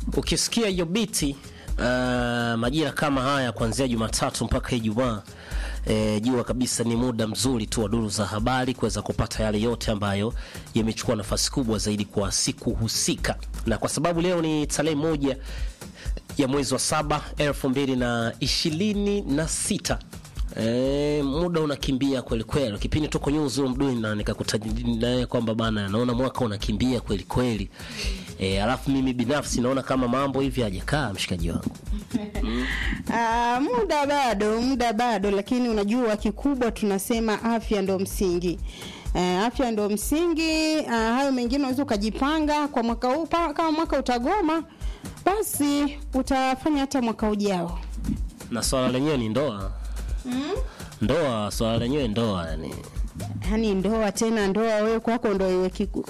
ukisikia hiyo biti uh, majira kama haya kuanzia Jumatatu mpaka Ijumaa e, jua kabisa ni muda mzuri tu wa duru za habari kuweza kupata yale yote ambayo yamechukua nafasi kubwa zaidi kwa siku husika, na kwa sababu leo ni tarehe moja ya mwezi wa saba elfu mbili na ishirini na sita. E, muda unakimbia kweli kweli. Kipindi tuko Newsroom Mduni na nikakutajia naye kwamba bana, naona mwaka unakimbia kweli kweli. E, alafu mimi binafsi naona kama mambo hivi hajakaa mshikaji wangu. Ah, muda bado, muda bado, lakini unajua kikubwa tunasema afya ndo msingi. Eh, afya ndo msingi. Ah, hayo mengine unaweza ukajipanga kwa mwaka huu, pa- kama mwaka utagoma, basi utafanya hata mwaka ujao. Na swala lenyewe ni ndoa. Ndoa, swala lenyewe ndoa yani. Yaani ndoa tena ndoa, wewe kwako ndo iwe kiku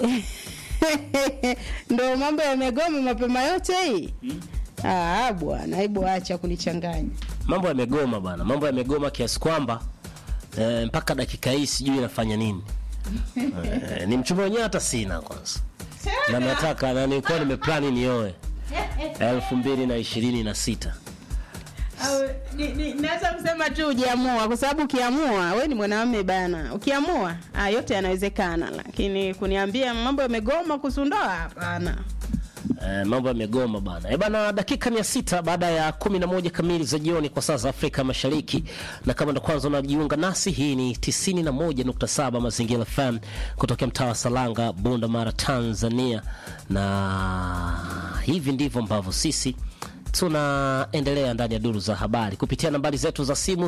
ndo mambo yamegoma mapema yote hii. Ah, bwana, hebu acha kunichanganya. Mambo yamegoma bana, mambo yamegoma kiasi kwamba e, mpaka dakika hii sijui inafanya nini. E, ni mchumba wenyewe hata sina kwanza. Na nataka na nilikuwa nimeplani nioe elfu mbili na ishirini na sita. Au, ni, ni, naweza kusema tu ujiamua, kwa sababu ukiamua, we ni mwanamume bana, ukiamua ah, yote yanawezekana, lakini kuniambia mambo yamegoma kuhusu ndoa, hapana. Eh, mambo yamegoma bana. Eh bana, dakika mia sita baada ya kumi na moja kamili za jioni kwa saa za Afrika Mashariki, na kama ndo kwanza unajiunga nasi, hii ni tisini na moja nukta saba Mazingira FM kutokea mtaa wa Salanga, Bunda Mara, Tanzania, na hivi ndivyo ambavyo sisi tunaendelea ndani ya duru za habari kupitia nambari zetu za simu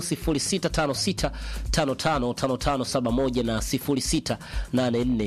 0656555571 na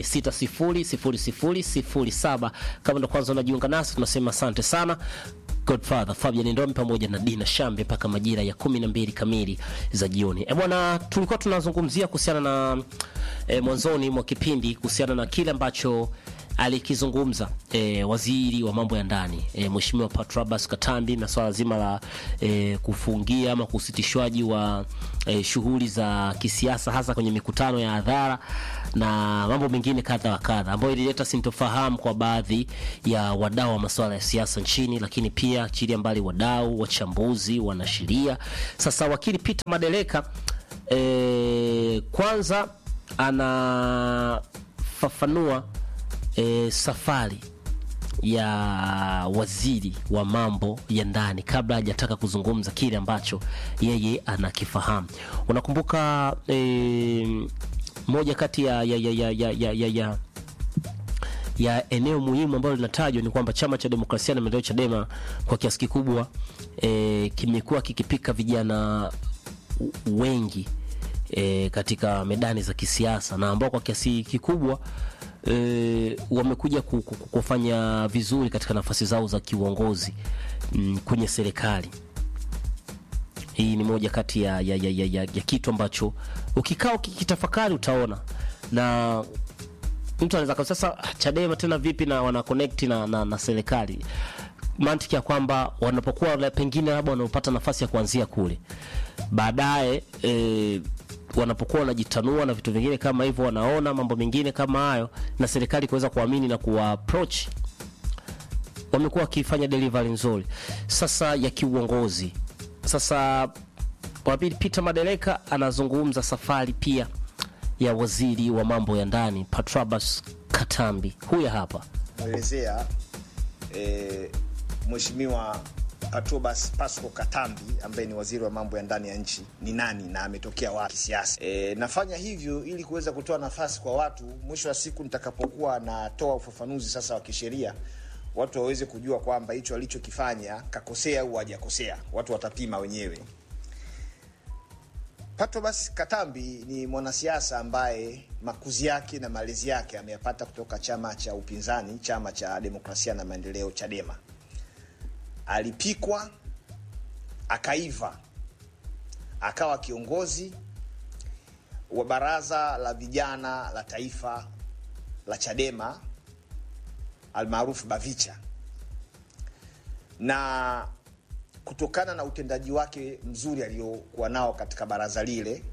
0684600007. Kama ndo kwanza unajiunga nasi, tunasema asante sana. Godfather Fabian Ndomi pamoja na Dina Shambe mpaka majira ya kumi na mbili kamili za jioni. E bwana, tulikuwa tunazungumzia kuhusiana na e, mwanzoni mwa kipindi kuhusiana na kile ambacho alikizungumza e, waziri wa mambo ya ndani e, Mheshimiwa Patrobas Katambi na swala zima la e, kufungia ama kusitishwaji wa e, shughuli za kisiasa hasa kwenye mikutano ya hadhara na mambo mengine kadha wa kadha ambayo ilileta sintofahamu kwa baadhi ya wadau wa masuala ya siasa nchini, lakini pia achilia mbali wadau, wachambuzi, wanasheria. Sasa wakili Peter Madeleka e, kwanza anafafanua e, safari ya waziri wa mambo ya ndani kabla hajataka kuzungumza kile ambacho yeye anakifahamu. Unakumbuka e, moja kati ya, ya, ya, ya, ya, ya, ya, ya ya eneo muhimu ambalo linatajwa ni kwamba chama cha demokrasia na maendeleo Chadema kwa kiasi kikubwa e, kimekuwa kikipika vijana wengi e, katika medani za kisiasa na ambao kwa kiasi kikubwa e, wamekuja ku- ku- ku- kufanya vizuri katika nafasi zao za kiuongozi mm, kwenye serikali. Hii ni moja kati ya, ya, ya, ya, ya, ya kitu ambacho ukikaa ukikitafakari utaona na mtu anaweza kusema sasa Chadema tena vipi na wana connect na, na, na serikali mantiki ya kwamba wanapokuwa la- pengine labda wanapata nafasi ya kuanzia kule baadaye e, wanapokuwa wanajitanua na vitu vingine kama hivyo wanaona mambo mengine kama hayo na serikali kuweza kuamini na kuwa approach wamekuwa wakifanya delivery nzuri sasa ya kiuongozi sasa wapili Peter Madereka anazungumza safari pia ya waziri wa mambo ya ndani Patrobas Katambi huyu hapa mwelezea e, Mheshimiwa Patrobas Pasco Katambi ambaye ni waziri wa mambo ya ndani ya nchi ni nani na ametokea wapi kisiasa. E, nafanya hivyo ili kuweza kutoa nafasi kwa watu, mwisho wa siku nitakapokuwa natoa ufafanuzi sasa wa kisheria, watu waweze kujua kwamba hicho alichokifanya kakosea au hajakosea. Watu watapima wenyewe. Patrobas Katambi ni mwanasiasa ambaye makuzi yake na malezi yake ameyapata kutoka chama cha upinzani, chama cha demokrasia na maendeleo, Chadema. Alipikwa akaiva, akawa kiongozi wa baraza la vijana la taifa la Chadema almaarufu Bavicha, na kutokana na utendaji wake mzuri aliyokuwa nao katika baraza lile,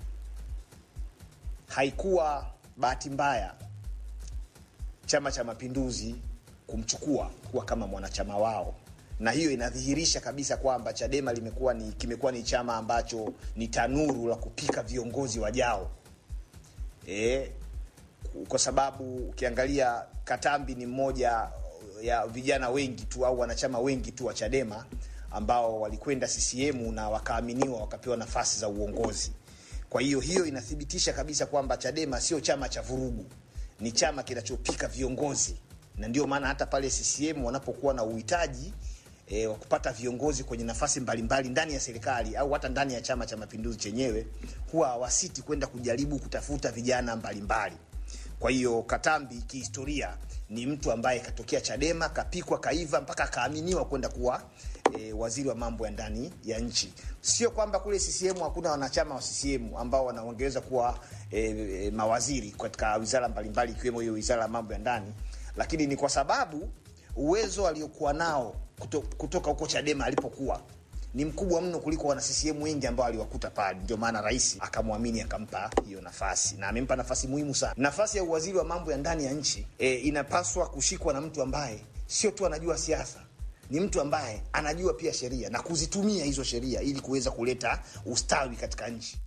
haikuwa bahati mbaya Chama cha Mapinduzi kumchukua kuwa kama mwanachama wao na hiyo inadhihirisha kabisa kwamba Chadema limekuwa ni kimekuwa ni chama ambacho ni tanuru la kupika viongozi wajao e, kwa sababu ukiangalia Katambi ni mmoja ya vijana wengi tu au wanachama wengi tu wa Chadema ambao walikwenda CCM na wakaaminiwa wakapewa nafasi za uongozi. Kwa hiyo hiyo inathibitisha kabisa kwamba Chadema sio chama cha vurugu, ni chama kinachopika viongozi, na ndio maana hata pale CCM wanapokuwa na uhitaji e, wa kupata viongozi kwenye nafasi mbalimbali ndani ya serikali au hata ndani ya Chama cha Mapinduzi chenyewe huwa hawasiti kwenda kujaribu kutafuta vijana mbalimbali. Kwa hiyo Katambi kihistoria ni mtu ambaye katokea Chadema, kapikwa, kaiva mpaka akaaminiwa kwenda kuwa e, waziri wa mambo ya ndani ya nchi. Sio kwamba kule CCM hakuna wanachama wa CCM ambao wanaongeza kuwa e, e, mawaziri katika wizara mbalimbali ikiwemo hiyo wizara ya mambo ya ndani, lakini ni kwa sababu uwezo aliokuwa nao kuto, kutoka huko Chadema alipokuwa ni mkubwa mno kuliko wana CCM wengi ambao aliwakuta pale. Ndio maana rais akamwamini akampa hiyo nafasi, na amempa nafasi muhimu sana. Nafasi ya uwaziri wa mambo ya ndani ya nchi e, inapaswa kushikwa na mtu ambaye sio tu anajua siasa, ni mtu ambaye anajua pia sheria na kuzitumia hizo sheria ili kuweza kuleta ustawi katika nchi.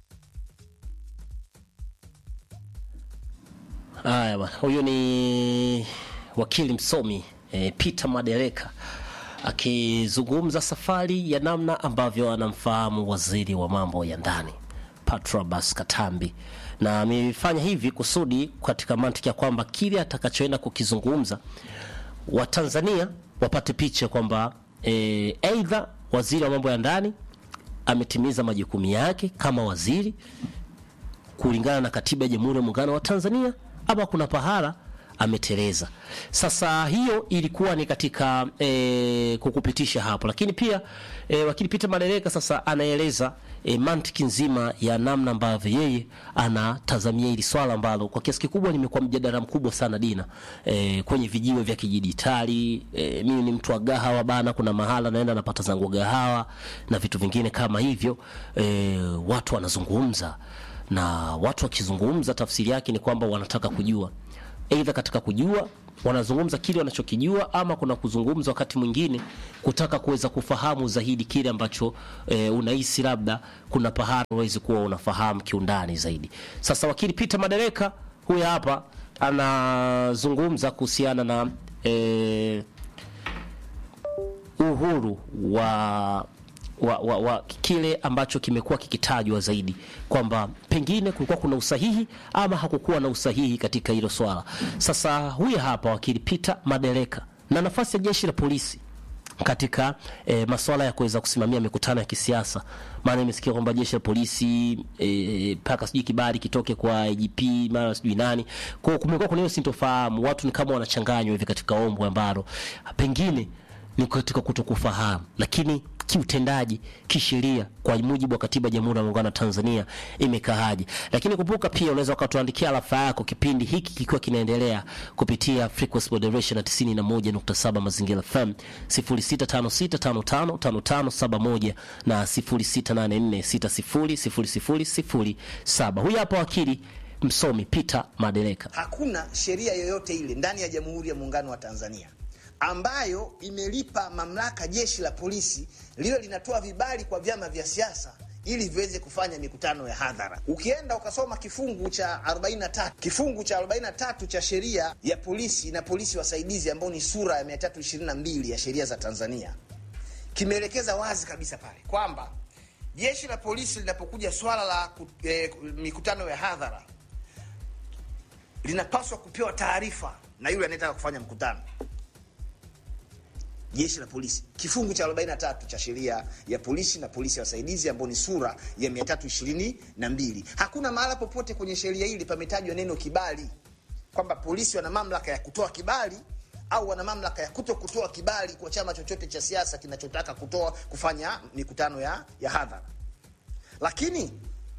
Haya bwana, huyu ni wakili msomi e, Peter Madereka akizungumza safari ya namna ambavyo anamfahamu waziri wa mambo ya ndani Patrobas Katambi, na amefanya hivi kusudi katika mantiki ya kwamba kile atakachoenda kukizungumza Watanzania wapate picha kwamba aidha e, waziri wa mambo ya ndani ametimiza majukumu yake kama waziri kulingana na katiba ya Jamhuri ya Muungano wa Tanzania ama kuna pahala ameteleza. Sasa hiyo ilikuwa ni katika e, kukupitisha hapo, lakini pia e, wakili Peter Madereka sasa anaeleza e, mantiki nzima ya namna ambavyo yeye anatazamia hili swala ambalo kwa kiasi kikubwa limekuwa mjadala mkubwa sana Dina, e, kwenye vijiwe vya kidijitali. E, mimi ni mtu wa gahawa bana, kuna mahala naenda napata zangu gahawa na vitu vingine kama hivyo. E, watu wanazungumza na watu wakizungumza, tafsiri yake ni kwamba wanataka kujua aidha katika kujua wanazungumza kile wanachokijua ama kuna kuzungumza wakati mwingine kutaka kuweza kufahamu zaidi kile ambacho e, unahisi labda kuna pahara uwezi kuwa unafahamu kiundani zaidi. Sasa wakili Peter Madereka huyu hapa anazungumza kuhusiana na e, uhuru wa wa, wa, wa kile ambacho kimekuwa kikitajwa zaidi kwamba pengine kulikuwa kuna usahihi ama hakukuwa na usahihi katika hilo swala. Sasa huyu hapa wakili Peter Madereka na nafasi ya jeshi la polisi katika e, masuala ya kuweza kusimamia mikutano ya kisiasa. Maana nimesikia kwamba jeshi la polisi mpaka e, sijui kibali kitoke kwa IGP mara sijui nani. Kwa hiyo kumekuwa kuna hiyo sintofahamu, watu ni kama wanachanganywa hivi katika ombwe ambalo pengine ni katika kutokufahamu, lakini kiutendaji, kisheria, kwa mujibu wa katiba ya Jamhuri ya Muungano wa Tanzania imekaaje. Lakini kumbuka pia, unaweza ukatuandikia rafa yako kipindi hiki kikiwa kinaendelea kupitia frequency moderation na 91.7 Mazingira FM 0656555571 na 0684600007. Huyu hapa wakili msomi Peter Madereka. Hakuna sheria yoyote ile ndani ya Jamhuri ya Muungano wa Tanzania ambayo imelipa mamlaka jeshi la polisi liwe linatoa vibali kwa vyama vya siasa ili viweze kufanya mikutano ya hadhara. Ukienda ukasoma kifungu cha 43 kifungu cha 43 cha sheria ya polisi na polisi wasaidizi, ambao ni sura ya 322 ya sheria za Tanzania, kimeelekeza wazi kabisa pale kwamba jeshi la polisi linapokuja swala la eh, mikutano ya hadhara linapaswa kupewa taarifa na yule anayetaka kufanya mkutano jeshi la polisi kifungu cha 43 cha sheria ya polisi na polisi ya wasaidizi ambao ni sura ya 322. Hakuna mahala popote kwenye sheria hili pametajwa neno kibali, kwamba polisi wana mamlaka ya kutoa kibali au wana mamlaka ya kuto kutoa kibali kwa chama chochote cha siasa kinachotaka kutoa kufanya mikutano ya, ya hadhara. Lakini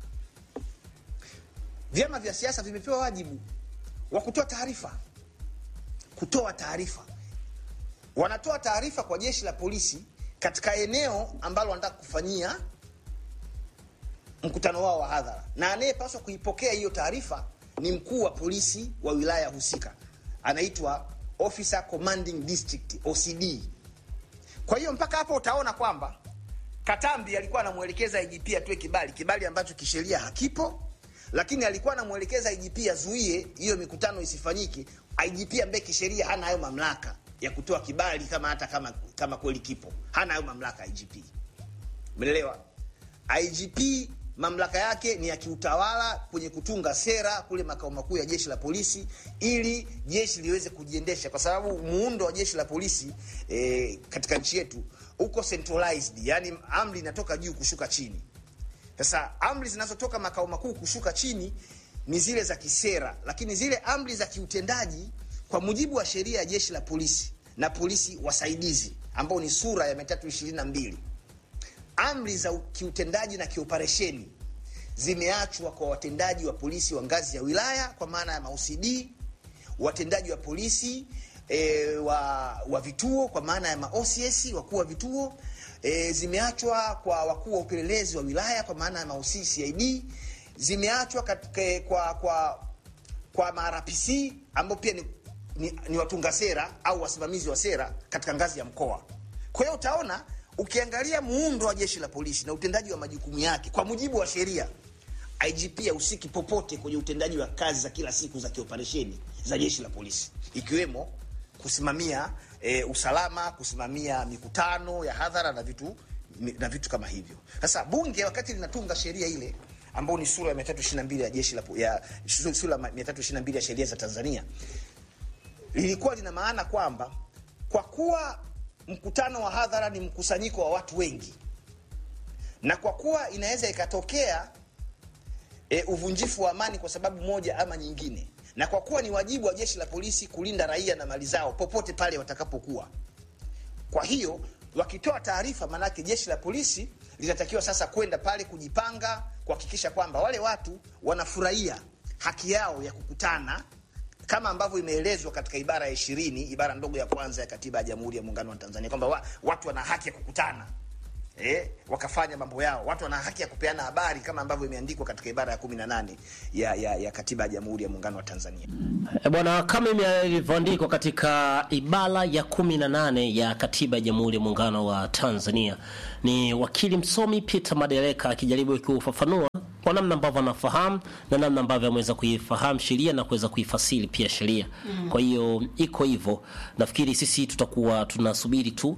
vyama vya siasa vimepewa wajibu wa kutoa taarifa, kutoa taarifa wanatoa taarifa kwa jeshi la polisi katika eneo ambalo wanataka kufanyia mkutano wao wa hadhara, na anayepaswa kuipokea hiyo taarifa ni mkuu wa polisi wa wilaya husika, anaitwa Officer Commanding District OCD. Kwa hiyo mpaka hapo utaona kwamba Katambi alikuwa anamwelekeza IGP atoe kibali, kibali ambacho kisheria hakipo, lakini alikuwa anamwelekeza IGP azuie hiyo mikutano isifanyike. IGP ambaye kisheria hana hayo mamlaka ya kutoa kibali kama hata kama kama kweli kipo, hana hayo mamlaka IGP. Umeelewa? IGP mamlaka yake ni ya kiutawala kwenye kutunga sera kule makao makuu ya jeshi la polisi, ili jeshi liweze kujiendesha, kwa sababu muundo wa jeshi la polisi eh, katika nchi yetu uko centralized, yani amri inatoka juu kushuka chini. Sasa amri zinazotoka makao makuu kushuka chini ni zile za kisera, lakini zile amri za kiutendaji kwa mujibu wa sheria ya jeshi la polisi na polisi wasaidizi ambao ni sura ya 322 amri za kiutendaji na kioperesheni zimeachwa kwa watendaji wa polisi wa ngazi ya wilaya kwa maana ya maOCD, watendaji wa polisi e, wa, wa vituo kwa maana ya maOCS, wakuu wa vituo e, zimeachwa kwa wakuu wa upelelezi wa wilaya kwa maana ya maOCCID, zimeachwa katika, kwa kwa kwa marapc ambao pia ni, ni, ni watunga sera au wasimamizi wa sera katika ngazi ya mkoa. Kwa hiyo utaona ukiangalia muundo wa jeshi la polisi na utendaji wa majukumu yake kwa mujibu wa sheria, IGP hahusiki popote kwenye utendaji wa kazi za kila siku za kioperesheni za jeshi la polisi, ikiwemo kusimamia e, usalama, kusimamia mikutano ya hadhara na vitu na vitu kama hivyo. Sasa bunge wakati linatunga sheria ile ambayo ni sura ya 322 ya jeshi la ya sura ya 322 ya sheria za Tanzania, lilikuwa lina maana kwamba kwa kuwa mkutano wa hadhara ni mkusanyiko wa watu wengi, na kwa kuwa inaweza ikatokea e, uvunjifu wa amani kwa sababu moja ama nyingine, na kwa kuwa ni wajibu wa jeshi la polisi kulinda raia na mali zao popote pale watakapokuwa. Kwa hiyo wakitoa taarifa, maanake jeshi la polisi linatakiwa sasa kwenda pale kujipanga, kuhakikisha kwamba wale watu wanafurahia haki yao ya kukutana kama ambavyo imeelezwa katika ibara ya ishirini ibara ndogo ya kwanza ya katiba ya Jamhuri ya Muungano wa Tanzania kwamba wa, watu wana haki ya kukutana eh, wakafanya mambo yao. Watu wana haki ya kupeana habari kama ambavyo imeandikwa katika ibara ya kumi na nane ya, ya, ya katiba ya Jamhuri ya Muungano wa Tanzania. E bwana, kama ilivyoandikwa katika ibara ya kumi na nane ya katiba ya Jamhuri ya Muungano wa Tanzania, ni wakili msomi Peter Madereka akijaribu kufafanua kwa namna ambavyo anafahamu na namna ambavyo ameweza kuifahamu sheria na kuweza kuifasiri pia sheria mm. Kwa hiyo iko hivyo, nafikiri sisi tutakuwa tunasubiri tu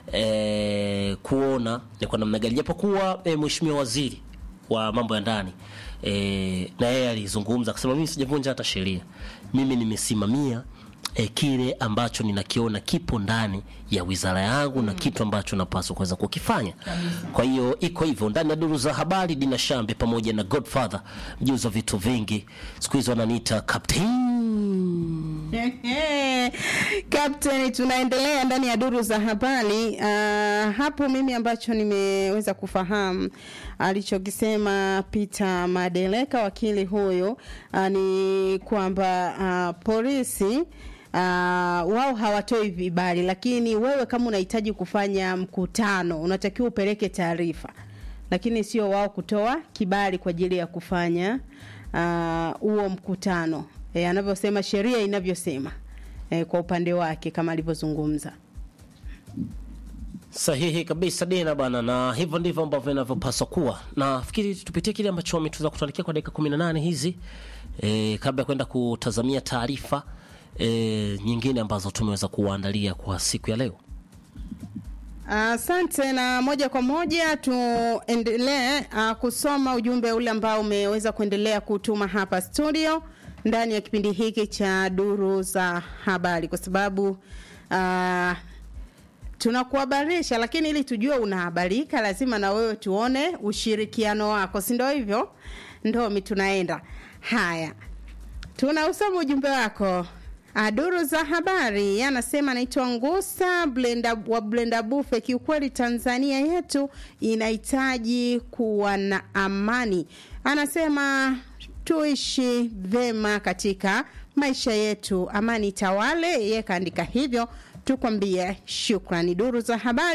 e, kuona ni kwa namna gani, japokuwa e, mheshimiwa waziri wa mambo ya ndani e, na yeye alizungumza akasema, mimi sijavunja hata sheria, mimi nimesimamia e, kile ambacho ninakiona kipo ndani ya wizara yangu mm. na kitu ambacho napaswa kuweza kukifanya. Kwa hiyo iko hivyo ndani ya duru za habari. Dina Shambe pamoja na Godfather mjuzi wa vitu vingi, siku hizi wananiita captain Captain, tunaendelea ndani ya duru za habari. Uh, hapo mimi ambacho nimeweza kufahamu alichokisema Peter Madeleka wakili huyo uh, ni kwamba uh, polisi Uh, wao hawatoi vibali, lakini wewe kama unahitaji kufanya mkutano unatakiwa upeleke taarifa, lakini sio wao kutoa kibali kwa ajili ya kufanya huo uh, mkutano e, anavyosema sheria inavyosema e, kwa upande wake kama alivyozungumza. Sahihi kabisa Dina bana, na hivyo ndivyo ambavyo inavyopaswa kuwa. Nafikiri tupitie kile ambacho wametuza kutuandikia kwa dakika 18 hizi e, kabla ya kwenda kutazamia taarifa e, nyingine ambazo tumeweza kuwaandalia kwa siku ya leo. Asante uh, na moja kwa moja tuendelee uh, kusoma ujumbe ule ambao umeweza kuendelea kutuma hapa studio ndani ya kipindi hiki cha duru za habari, kwa sababu uh, tunakuhabarisha, lakini ili tujue unahabarika, lazima na wewe tuone ushirikiano wako, si ndio? Hivyo ndomi tunaenda haya, tunausoma ujumbe wako Duru za habari anasema anaitwa Ngusa blenda, wa Blenda Bufe. Kiukweli Tanzania yetu inahitaji kuwa na amani, anasema tuishi vema katika maisha yetu, amani tawale. Yeye kaandika hivyo, tukwambie shukrani. Duru za habari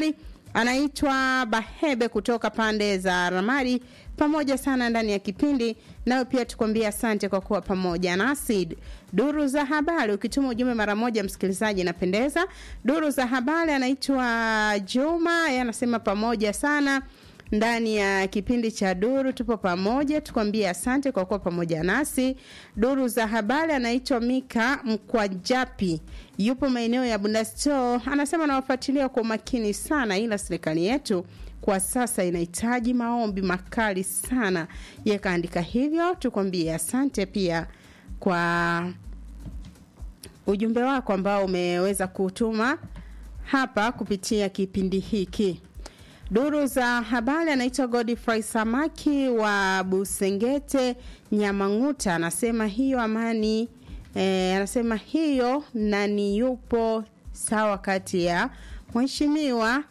anaitwa Bahebe kutoka pande za Ramadi, pamoja sana ndani ya kipindi. Nayo pia tukwambia asante kwa kuwa pamoja nasi. Duru za habari, ukituma ujumbe mara moja, msikilizaji, inapendeza. Duru za habari, anaitwa Juma, yeye anasema pamoja sana ndani ya kipindi cha Duru tupo pamoja, tukwambie asante kwa kuwa pamoja nasi. Duru za habari anaitwa Mika Mkwajapi, yupo maeneo ya Bundasto, anasema nawafuatilia kwa umakini sana, ila serikali yetu kwa sasa inahitaji maombi makali sana. Yakaandika hivyo, tukwambie asante pia kwa ujumbe wako ambao umeweza kutuma hapa kupitia kipindi hiki. Duru za habari anaitwa Godfrey Samaki wa Busengete Nyamang'uta, anasema hiyo amani e, anasema hiyo nani yupo sawa kati ya mheshimiwa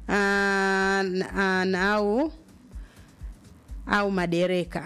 au au madereka.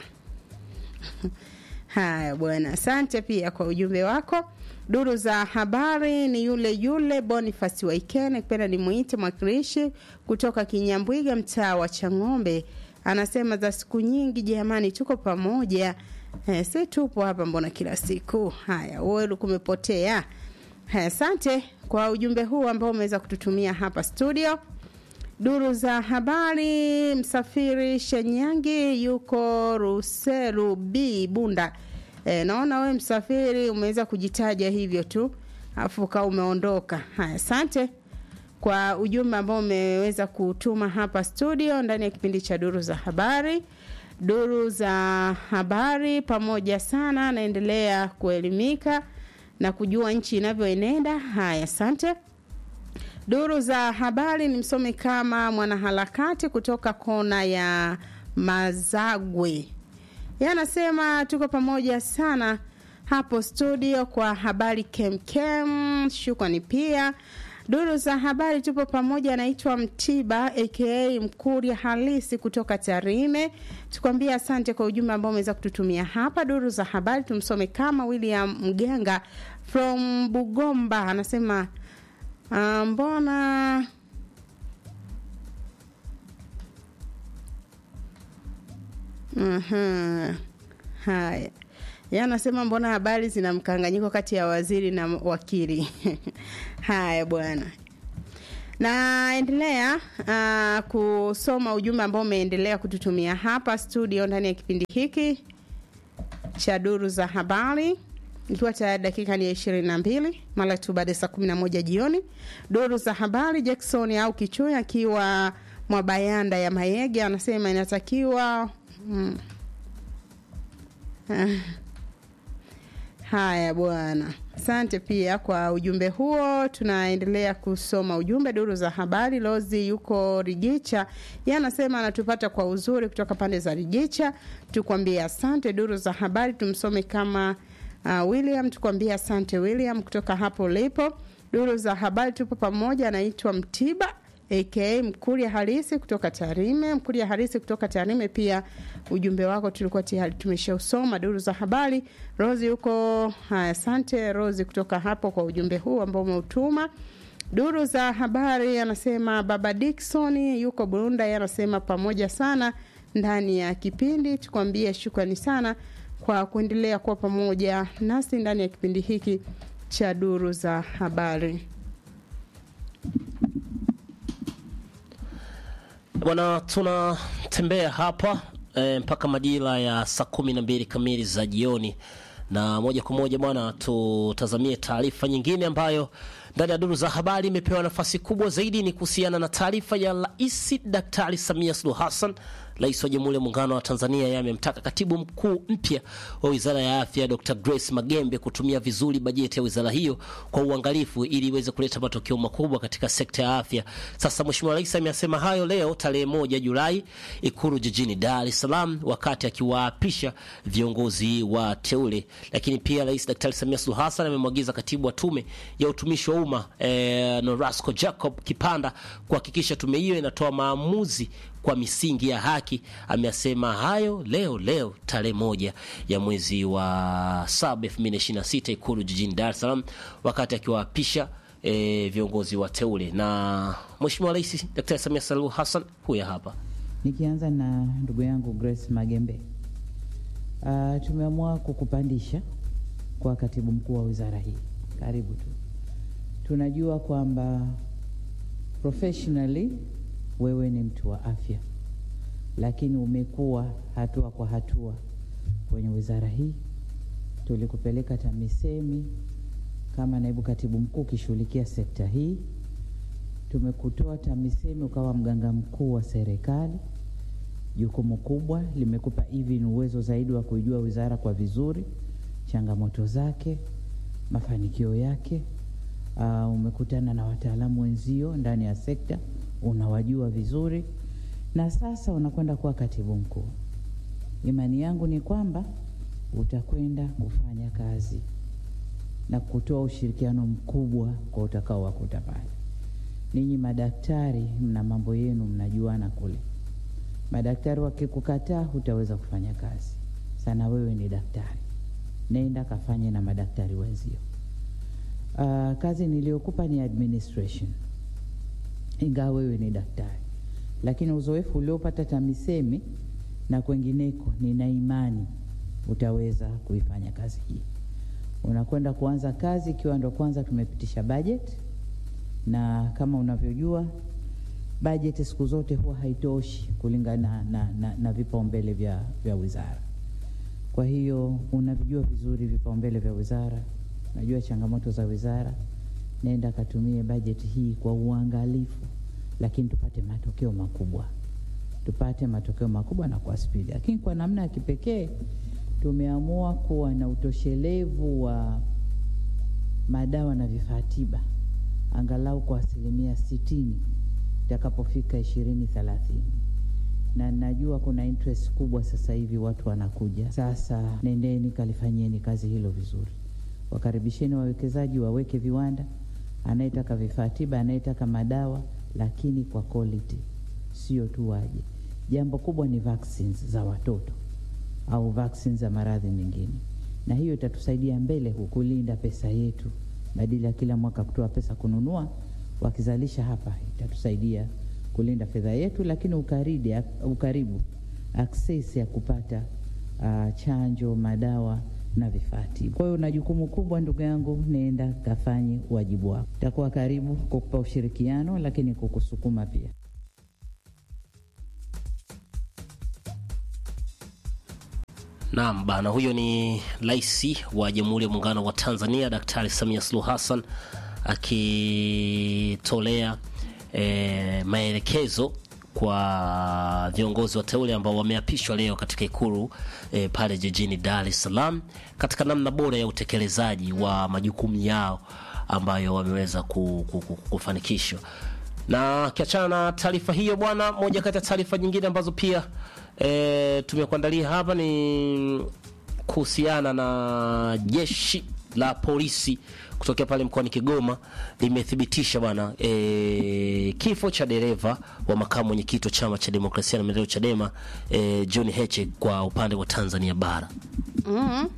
Haya bwana, asante pia kwa ujumbe wako. Duru za habari ni yule yule Boniface Waikene, kipenda ni muite mwakilishi kutoka Kinyambwiga, mtaa wa Chang'ombe, anasema za siku nyingi jamani, tuko pamoja. Eh, si tupo hapa mbona kila siku? Haya, wewe kumepotea. Haya, asante kwa ujumbe huu ambao umeweza kututumia hapa studio. Duru za habari, msafiri Shenyangi yuko Ruseru B Bunda. E, naona wewe msafiri umeweza kujitaja hivyo tu afu kaa umeondoka. Haya, asante kwa ujumbe ambao umeweza kutuma hapa studio ndani ya kipindi cha duru za habari. Duru za habari pamoja sana, naendelea kuelimika na kujua nchi inavyoenenda. Haya, asante. Duru za habari ni msomi kama mwanaharakati kutoka kona ya Mazagwe. Yeye anasema tuko pamoja sana hapo studio kwa habari kemkem. Shukrani pia. Duru za habari tupo pamoja, anaitwa Mtiba aka Mkuria halisi kutoka Tarime. Tukwambia asante kwa ujumbe ambao umeweza kututumia hapa. Duru za habari tumsome kama William Mgenga from Bugomba, anasema uh, mbona Aha. Haya. Yeye anasema mbona habari zina mkanganyiko kati ya waziri na wakili. Haya bwana. Naendelea uh, kusoma ujumbe ambao umeendelea kututumia hapa studio ndani ya kipindi hiki cha duru za habari ikiwa tayari dakika ni ya ishirini na mbili mara tu baada ya saa kumi na moja jioni. Duru za habari Jackson au Kichui akiwa Mwabayanda ya Mayege anasema inatakiwa Hmm. Haya bwana, asante pia kwa ujumbe huo. Tunaendelea kusoma ujumbe duru za habari. Lozi yuko Rigicha, yeye anasema anatupata kwa uzuri kutoka pande za Rigicha. Tukwambie asante. Duru za habari tumsome kama uh, William, tukwambie asante William kutoka hapo ulipo. Duru za habari tupo pamoja, anaitwa Mtiba aka Mkuria Halisi kutoka Tarime. Mkuria Halisi kutoka Tarime, pia ujumbe wako tulikuwa tayari tumeshausoma. Duru za habari, Rosi huko. Haya, asante Rosi kutoka hapo kwa ujumbe huu ambao umeutuma. Duru za habari anasema baba Dickson yuko Burunda, yeye anasema pamoja sana ndani ya kipindi. Tukwambie shukrani sana kwa kuendelea kuwa pamoja nasi ndani ya kipindi hiki cha duru za habari. Bwana, tunatembea hapa e, mpaka majira ya saa kumi na mbili kamili za jioni, na moja kwa moja bwana, tutazamie taarifa nyingine ambayo ndani ya duru za habari imepewa nafasi kubwa zaidi. Ni kuhusiana na taarifa ya Rais Daktari Samia Suluhu Hassan, Rais wa Jamhuri ya Muungano wa Tanzania. Yeye amemtaka katibu mkuu mpya wa Wizara ya Afya Dr. Grace Magembe kutumia vizuri bajeti ya wizara hiyo kwa uangalifu ili iweze kuleta matokeo makubwa katika sekta ya afya. Sasa Mheshimiwa Rais amesema hayo leo tarehe moja Julai Ikulu jijini Dar es Salaam wakati akiwaapisha viongozi wa teule. Lakini pia Rais Daktari Samia Suluhu Hassan amemwagiza katibu wa tume ya utumishi wa umma eh, Norasco Jacob Kipanda kuhakikisha tume hiyo inatoa maamuzi kwa misingi ya haki. Amesema hayo leo leo tarehe moja ya mwezi wa saba elfu mbili na ishirini na sita Ikulu jijini Dar es Salaam wakati akiwaapisha e, viongozi wateule. Na Mheshimiwa Rais Daktari Samia Suluhu Hassan huya hapa. Nikianza na ndugu yangu Grace Magembe, uh, tumeamua kukupandisha kwa katibu mkuu wa wizara hii. Karibu tu. Tunajua kwamba professionally wewe ni mtu wa afya, lakini umekuwa hatua kwa hatua kwenye wizara hii. Tulikupeleka TAMISEMI kama naibu katibu mkuu ukishughulikia sekta hii. Tumekutoa TAMISEMI ukawa mganga mkuu wa serikali. Jukumu kubwa limekupa hivi ni uwezo zaidi wa kuijua wizara kwa vizuri, changamoto zake, mafanikio yake. Uh, umekutana na wataalamu wenzio ndani ya sekta, unawajua vizuri, na sasa unakwenda kuwa katibu mkuu. Imani yangu ni kwamba utakwenda kufanya kazi na kutoa ushirikiano mkubwa kwa utakao wakuta pale. Ninyi madaktari mna mambo yenu, mnajuana kule. Madaktari wakikukataa, hutaweza kufanya kazi sana. Wewe ni daktari, nenda kafanye na madaktari wenzio. Uh, kazi niliyokupa ni administration, ingawa wewe ni daktari, lakini uzoefu uliopata TAMISEMI na kwengineko, nina imani utaweza kuifanya kazi hii. Unakwenda kuanza kazi ikiwa ndo kwanza tumepitisha budget, na kama unavyojua bajeti siku zote huwa haitoshi kulingana na, na, na, na vipaumbele vya, vya wizara. Kwa hiyo unavijua vizuri vipaumbele vya wizara, unajua changamoto za wizara. Nenda katumie bajeti hii kwa uangalifu, lakini tupate matokeo makubwa, tupate matokeo makubwa na kwa spidi. Lakini kwa namna ya kipekee tumeamua kuwa na utoshelevu wa madawa na vifaa tiba angalau kwa asilimia sitini itakapofika ishirini thelathini na najua kuna interest kubwa sasa hivi, watu wanakuja sasa. Nendeni kalifanyeni kazi hilo vizuri, wakaribisheni wawekezaji waweke viwanda, anayetaka vifaa tiba, anayetaka madawa, lakini kwa quality, sio tu waje. Jambo kubwa ni vaccines za watoto au vaccines za maradhi mengine, na hiyo itatusaidia mbele huku kulinda pesa yetu, badala ya kila mwaka kutoa pesa kununua wakizalisha hapa itatusaidia kulinda fedha yetu, lakini ukaridi, ukaribu access ya kupata uh, chanjo, madawa na vifaa tiba. Kwa hiyo una jukumu kubwa ndugu yangu, nenda kafanye wajibu wako. Takuwa karibu kukupa ushirikiano, lakini kukusukuma pia. Naam bana, huyo ni Rais wa Jamhuri ya Muungano wa Tanzania Daktari Samia Suluhu Hassan akitolea e, maelekezo kwa viongozi wateule ambao wameapishwa leo katika Ikulu e, pale jijini Dar es Salaam katika namna bora ya utekelezaji wa majukumu yao ambayo wameweza kufanikishwa. Na kiachana na taarifa hiyo bwana, moja kati ya taarifa nyingine ambazo pia e, tumekuandalia hapa ni kuhusiana na jeshi la polisi kutokea pale mkoani Kigoma limethibitisha bwana e, kifo cha dereva wa makamu mwenyekiti wa chama cha demokrasia na maendeleo Chadema e, John Heche kwa upande wa Tanzania bara. mm-hmm.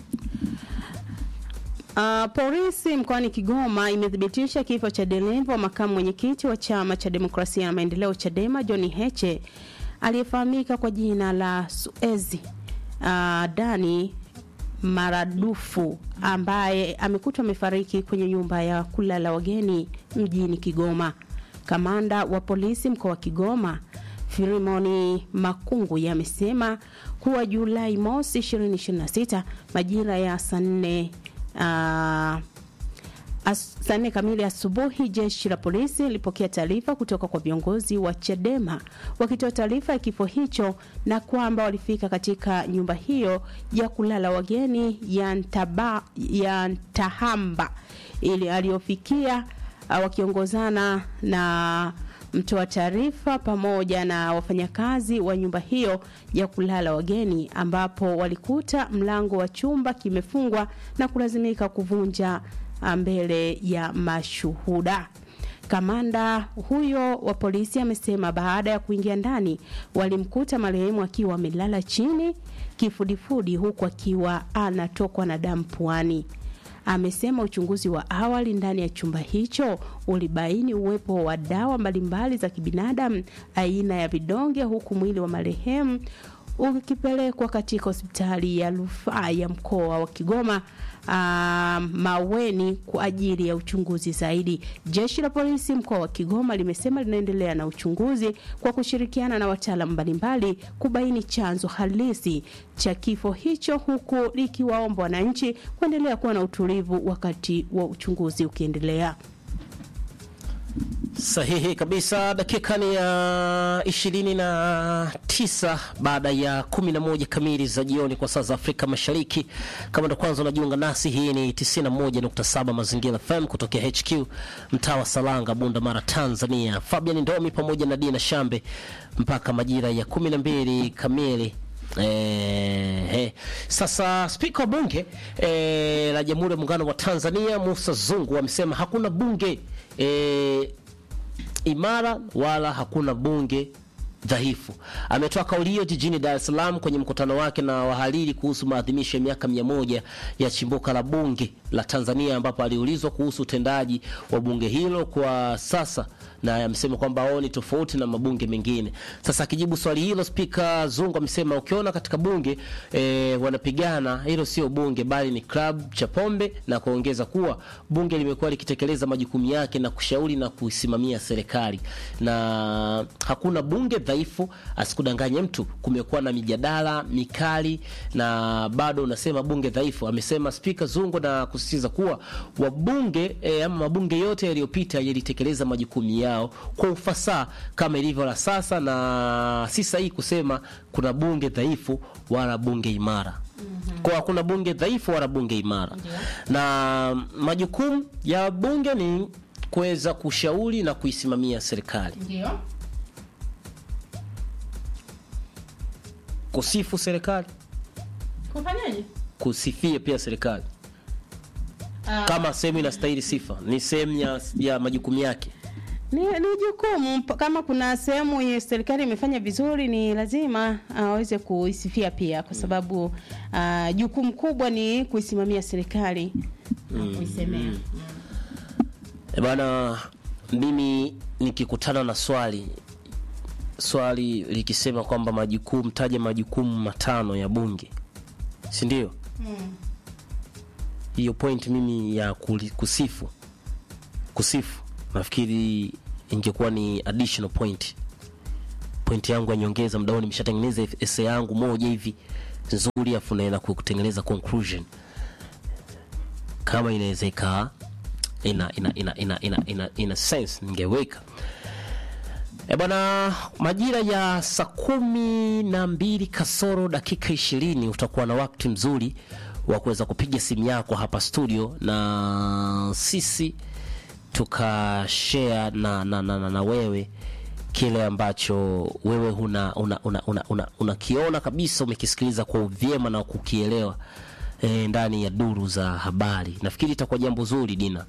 Uh, polisi mkoani Kigoma imethibitisha kifo cha dereva wa makamu mwenyekiti wa chama cha demokrasia na maendeleo Chadema John Heche aliyefahamika kwa jina la Suezi uh, Dani Maradufu ambaye amekutwa amefariki kwenye nyumba ya kulala wageni mjini Kigoma. Kamanda wa polisi mkoa wa Kigoma Filimoni Makungu yamesema kuwa Julai mosi 2026 majira ya saa nne uh, saa nne kamili asubuhi jeshi la polisi lilipokea taarifa kutoka kwa viongozi wa Chadema wakitoa taarifa ya kifo hicho na kwamba walifika katika nyumba hiyo ya kulala wageni ya, Ntaba, ya Ntahamba ili aliyofikia uh, wakiongozana na mtoa taarifa pamoja na wafanyakazi wa nyumba hiyo ya kulala wageni ambapo walikuta mlango wa chumba kimefungwa na kulazimika kuvunja mbele ya mashuhuda. Kamanda huyo wa polisi amesema baada ya kuingia ndani walimkuta marehemu akiwa amelala chini kifudifudi, huku akiwa anatokwa na damu puani. amesema uchunguzi wa awali ndani ya chumba hicho ulibaini uwepo wa dawa mbalimbali za kibinadamu aina ya vidonge, huku mwili wa marehemu ukipelekwa katika hospitali ya rufaa ya mkoa wa Kigoma uh, Maweni kwa ajili ya uchunguzi zaidi. Jeshi la polisi mkoa wa Kigoma limesema linaendelea na uchunguzi kwa kushirikiana na wataalamu mbalimbali kubaini chanzo halisi cha kifo hicho, huku likiwaomba wananchi kuendelea kuwa na utulivu wakati wa uchunguzi ukiendelea. Sahihi kabisa. Dakika ni ya ishirini na tisa baada ya kumi na moja kamili za jioni kwa saa za Afrika Mashariki. Kama ndo kwanza unajiunga nasi, hii ni 91.7 Mazingira FM kutokea HQ mtaa wa Salanga, Bunda Mara, Tanzania. Fabian Ndomi pamoja na Dina Shambe mpaka majira ya kumi na mbili kamili. Eh, eh. Sasa spika wa bunge eh, la Jamhuri ya Muungano wa Tanzania Musa Zungu amesema hakuna bunge eh, imara wala hakuna bunge dhaifu. Ametoa kauli hiyo jijini Dar es Salaam kwenye mkutano wake na wahariri kuhusu maadhimisho ya miaka mia moja ya chimbuka la bunge la Tanzania, ambapo aliulizwa kuhusu utendaji wa bunge hilo kwa sasa na amesema kwamba wao ni tofauti na mabunge mengine. Sasa akijibu swali hilo, Spika Zungu amesema ukiona katika bunge e, wanapigana, hilo sio bunge bali ni club cha pombe, na kuongeza kuwa bunge limekuwa likitekeleza majukumu yake na kushauri na kuisimamia serikali na hakuna bunge dhaifu. Asikudanganye mtu, kumekuwa na mijadala mikali na bado unasema bunge dhaifu, amesema Spika Zungu, na kusisitiza kuwa wabunge e, ama mabunge yote yaliyopita yalitekeleza majukumu yao kwa ufasaha kama ilivyo la sasa, na si sahihi kusema kuna bunge dhaifu wala bunge imara. Mm-hmm. Kwa hakuna bunge dhaifu wala bunge imara. Na majukumu ya bunge ni kuweza kushauri na kuisimamia serikali. Ndio. Kusifu serikali, Kufanyaje? kusifia pia serikali kama sehemu inastahili sifa, ni sehemu ya, ya majukumu yake. Ni, ni jukumu mp- kama kuna sehemu yenye serikali imefanya vizuri ni lazima aweze kuisifia pia, kwa sababu uh, jukumu kubwa ni kuisimamia serikali na kuisemea. E bana, mimi nikikutana na swali swali likisema kwamba majukumu, taja majukumu matano ya bunge, si ndio? Hiyo point mimi ya kuli- kusifu kusifu, nafikiri ingekuwa ni additional point, point yangu ya nyongeza. Mdaoni nimeshatengeneza essay yangu moja hivi nzuri, afu naenda kutengeneza conclusion kama inaweza ikaa ina ina ina ina ina, ina, ina sense ningeweka e bwana majira ya saa kumi na mbili kasoro dakika ishirini utakuwa na wakati mzuri wa kuweza kupiga simu yako hapa studio na sisi tukashare na, na, na, na, na wewe kile ambacho wewe una unakiona una, una, una, unakiona kabisa umekisikiliza kwa uvyema na kukielewa e, ndani ya duru za habari nafikiri itakuwa jambo zuri dina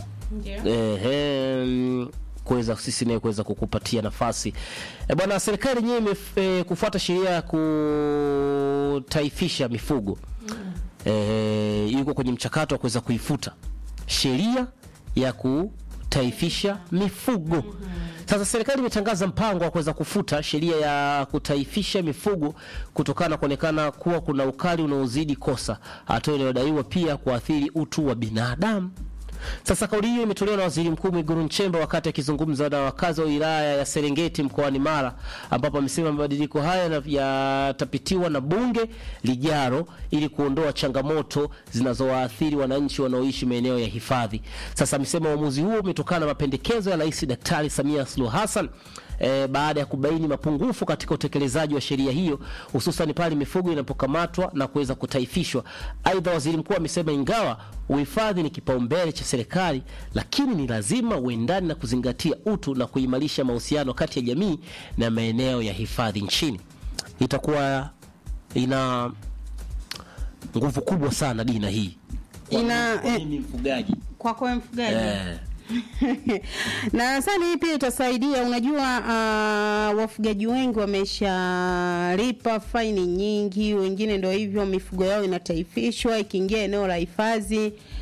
Ehe, mm, kuweza sisi naye kuweza kukupatia nafasi e, bwana serikali yenyewe imef- e, kufuata sheria ya kutaifisha mifugo e, yuko kwenye mchakato wa kuweza kuifuta sheria ya kutaifisha mifugo sasa serikali imetangaza mpango wa kuweza kufuta sheria ya kutaifisha mifugo kutokana na kuonekana kuwa kuna ukali unaozidi kosa, hatua inayodaiwa pia kuathiri utu wa binadamu. Sasa kauli hiyo imetolewa na Waziri Mkuu Mwigulu Nchemba wakati akizungumza na wakazi wa wilaya ya Serengeti mkoani Mara, ambapo amesema mabadiliko haya na- yatapitiwa na bunge lijaro ili kuondoa changamoto zinazowaathiri wananchi wanaoishi maeneo ya hifadhi. Sasa amesema uamuzi huo umetokana na mapendekezo ya Rais Daktari Samia Suluhu Hassan e, baada ya kubaini mapungufu katika utekelezaji wa sheria hiyo hususan pale mifugo inapokamatwa na kuweza kutaifishwa. Aidha, waziri mkuu amesema ingawa uhifadhi ni kipaumbele cha serikali, lakini ni lazima uendane na kuzingatia utu na kuimarisha mahusiano kati ya jamii na maeneo ya hifadhi nchini. Itakuwa ina nguvu kubwa sana dina hii Kwa Ina- mimi- kwa eh, mimi mfugaji Kwako wewe mfugaji eh, na sasa hii pia itasaidia. Unajua, uh, wafugaji wengi wameshalipa faini nyingi, wengine ndio hivyo, mifugo yao inataifishwa, ikiingia eneo la hifadhi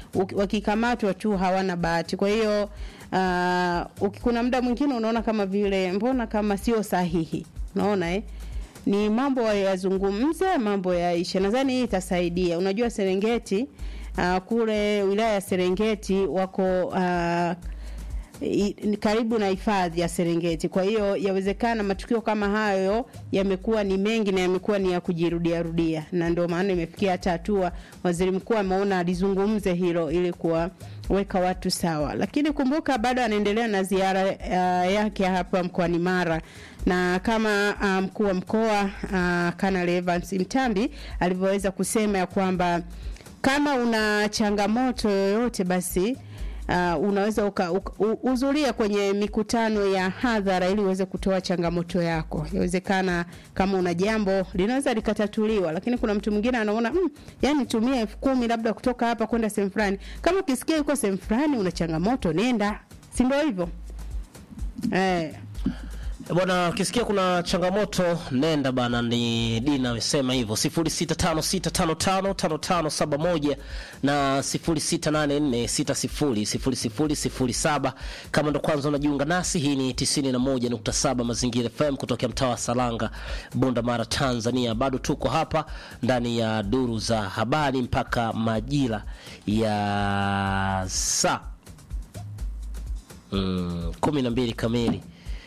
uki- wakikamatwa tu hawana bahati. Kwa hiyo uh, uki- kuna muda mwingine unaona kama vile mbona kama sio sahihi, unaona eh? ni mambo yazungumze, mambo yaishe. Nadhani hii itasaidia. Unajua Serengeti uh, kule wilaya ya Serengeti wako uh, i- ni karibu na hifadhi ya Serengeti. Kwa hiyo yawezekana matukio kama hayo yamekuwa ni mengi na yamekuwa ni ya kujirudia rudia, na ndio maana imefikia hata hatua waziri mkuu ameona alizungumze hilo ili kuwaweka watu sawa. Lakini kumbuka bado anaendelea na ziara uh, yake hapa mkoani Mara na kama uh, mkuu wa mkoa uh, Kanali Evans Mtambi alivyoweza kusema ya kwamba kama una changamoto yoyote basi uh, unaweza uka, uka, u- uzuria kwenye mikutano ya hadhara ili uweze kutoa changamoto yako. Yawezekana kama una jambo linaweza likatatuliwa, lakini kuna mtu mwingine anaona mm, yani tumia elfu kumi labda kutoka hapa kwenda sehemu fulani. Kama ukisikia yuko sehemu fulani una changamoto, nenda, si ndio hivyo eh? Bwana, ukisikia kuna changamoto nenda bana. Ni Dina amesema hivyo, 0656555571 na 0684600007. Kama ndo kwanza unajiunga nasi, hii ni 91.7 Mazingira FM kutokea mtaa wa Salanga, Bunda Mara, Tanzania. Bado tuko hapa ndani ya duru za habari mpaka majira ya saa mm, kumi na mbili kamili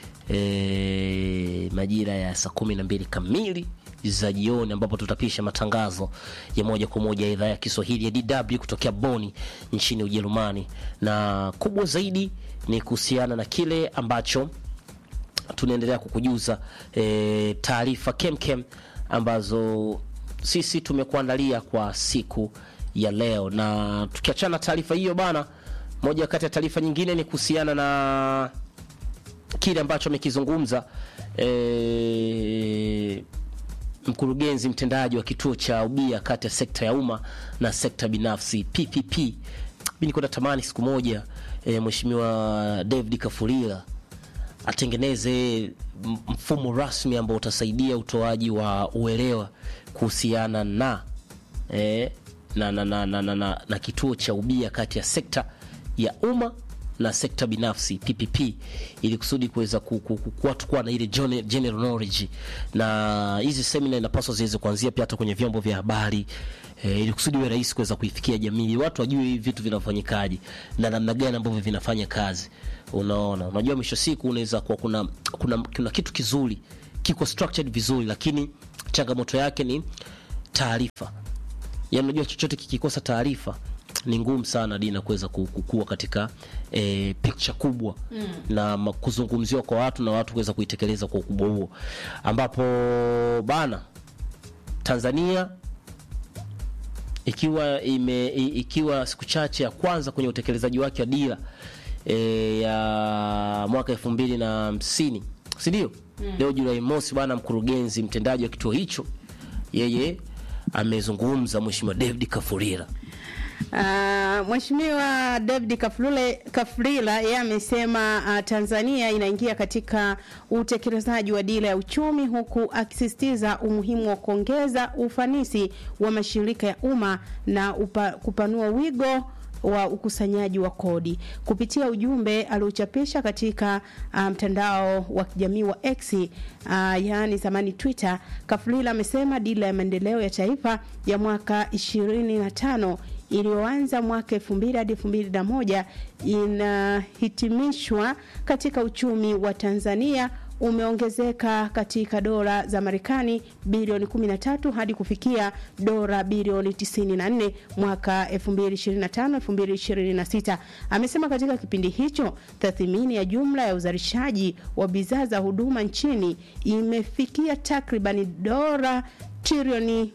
e, majira ya saa kumi na mbili kamili za jioni ambapo tutapisha matangazo ya moja kwa moja ya idhaa ya Kiswahili ya DW kutokea Boni nchini Ujerumani, na kubwa zaidi ni kuhusiana na kile ambacho tunaendelea kukujuza e, taarifa kemkem ambazo sisi tumekuandalia kwa siku ya leo, na tukiachana na taarifa hiyo bana, moja kati ya taarifa nyingine ni kuhusiana na kile ambacho amekizungumza e, mkurugenzi mtendaji wa kituo cha ubia kati ya sekta ya umma na sekta binafsi PPP. Mimi niko natamani siku moja e, Mheshimiwa David Kafulila atengeneze m- mfumo rasmi ambao utasaidia utoaji wa uelewa kuhusiana na eh, na, na, na, na, na, na, na kituo cha ubia kati ya sekta ya umma na sekta binafsi PPP ili kusudi kuweza ku- ku- ku- watu kuwa na ile jone- general knowledge, na hizi semina inapaswa ziweze kuanzia pia hata kwenye vyombo vya habari eh, ili kusudi iwe rahisi kuweza kuifikia jamii, ili watu wajue hivi vitu vinafanyikaje na namna gani ambavyo vinafanya kazi. Unaona, unajua mwisho siku unaweza kuwa kuna, kuna, kuna kitu kizuri kiko structured vizuri, lakini changamoto yake ni taarifa yaani unajua chochote kikikosa taarifa ni ngumu sana dina kuweza ku- kukua katika e, picture kubwa mm. na ma- kuzungumziwa kwa watu na watu kuweza kuitekeleza kwa ukubwa huo ambapo bana tanzania ikiwa ime, i- ikiwa siku chache ya kwanza kwenye utekelezaji wake wa dira e, ya mwaka elfu mbili na hamsini sindio mm. leo julai mosi bana mkurugenzi mtendaji wa kituo hicho yeye amezungumza mheshimiwa david kafurira Uh, Mheshimiwa David Kaflule Kafrila yeye amesema uh, Tanzania inaingia katika utekelezaji wa dira ya uchumi huku akisisitiza umuhimu wa kuongeza ufanisi wa mashirika ya umma na upa, kupanua wigo wa ukusanyaji wa kodi kupitia ujumbe aliochapisha katika uh, mtandao wa kijamii wa X uh, yaani zamani Twitter. Kafulila amesema dira ya maendeleo ya taifa ya mwaka 25 iliyoanza mwaka 2000 hadi 2001 inahitimishwa katika uchumi wa Tanzania umeongezeka katika dola za Marekani bilioni 13 hadi kufikia dola bilioni 94 mwaka 2025 2026. Amesema katika kipindi hicho tathmini ya jumla ya uzalishaji wa bidhaa za huduma nchini imefikia takribani dola trilioni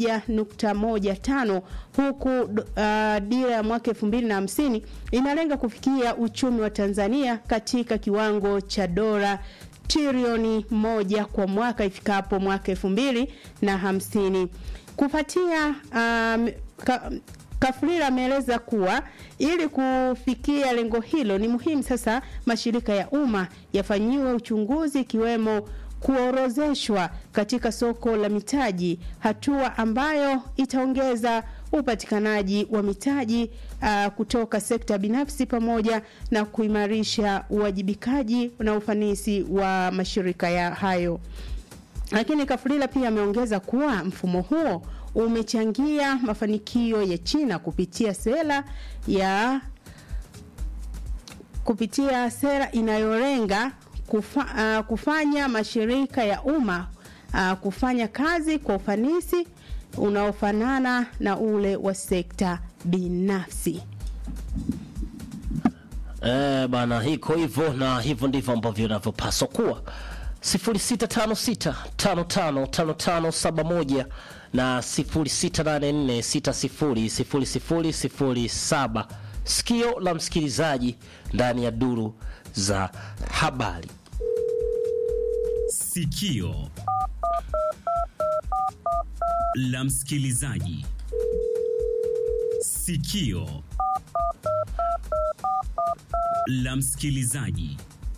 1.15 huku uh, dira ya mwaka 2050 inalenga kufikia uchumi wa Tanzania katika kiwango cha dola trilioni moja kwa mwaka ifikapo mwaka elfu mbili na hamsini. Kufuatia um, ka, Kafurira ameeleza kuwa ili kufikia lengo hilo ni muhimu sasa mashirika ya umma yafanyiwe uchunguzi ikiwemo kuorozeshwa katika soko la mitaji, hatua ambayo itaongeza upatikanaji wa mitaji uh, kutoka sekta binafsi pamoja na kuimarisha uwajibikaji na ufanisi wa mashirika ya hayo. Lakini Kafulila pia ameongeza kuwa mfumo huo umechangia mafanikio ya China kupitia sera ya kupitia sera inayolenga kufa, uh, kufanya mashirika ya umma uh, kufanya kazi kwa ufanisi unaofanana na ule wa sekta binafsi. Eh, bana hiko hivyo na hivyo ndivyo ambavyo inavyopaswa kuwa 0656555571 na 0684600007 sikio la msikilizaji ndani ya duru za habari Sikio la msikilizaji. Sikio la msikilizaji.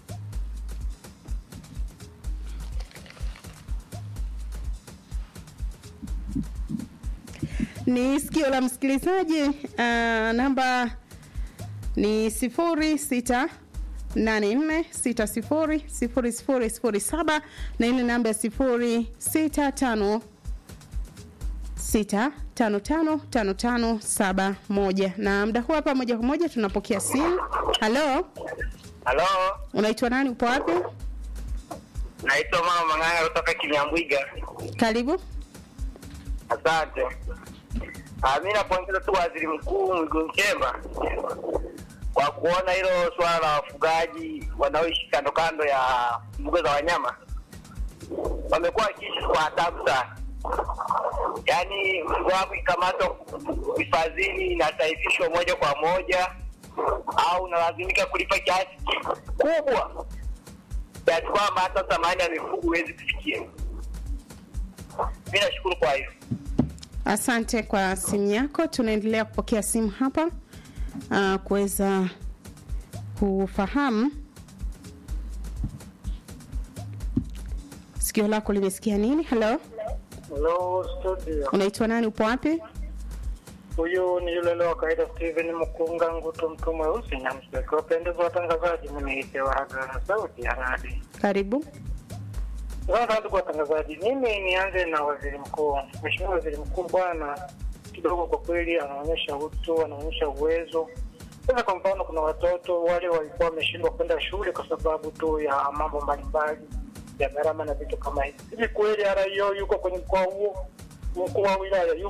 ni sikio la msikilizaji uh, namba ni sifuri sita nane nne sita sifuri sifuri sifuri sifuri saba na ile namba ya sifuri sita tano sita tano tano tano tano saba moja na mda huu hapa moja kwa moja tunapokea simu halo Halo, unaitwa nani upo wapi naitwa Mama Mang'anga kutoka Kinyambwiga. karibu Asante. Ah, mimi napongeza tu Waziri Mkuu Mwigulu Nchemba kwa kuona hilo swala la wafugaji wanaoishi kando kando ya mbuga za wanyama wamekuwa wakiishi kwa tabu sana. Yaani mzigo wako ikamatwa hifadhini inataifishwa moja kwa moja au unalazimika kulipa kiasi kikubwa kiasi kwamba hata thamani ya mifugo huwezi kufikia. Mi nashukuru kwa hiyo. asante kwa simu yako tunaendelea kupokea simu hapa uh, kuweza kufahamu sikio lako limesikia nini halo Hello studio. unaitwa nani upo wapi Huyu ni yule leo wa kawaida Steven Mkunga Ngutu mtu mweusi na msaki wapendeza watangazaji mniite Waraga sauti ya radi. karibu Sasa ndugu watangazaji, mimi nianze na waziri mkuu. Mheshimiwa waziri mkuu bwana, kidogo kwa kweli anaonyesha utu, anaonyesha uwezo. Sasa kwa mfano, kuna watoto wale walikuwa wameshindwa kwenda shule kwa sababu tu ya mambo mbalimbali ya gharama na vitu kama hivi. Hivi kweli RIO yuko kwenye mkoa huo, mkuu wa wilaya yuko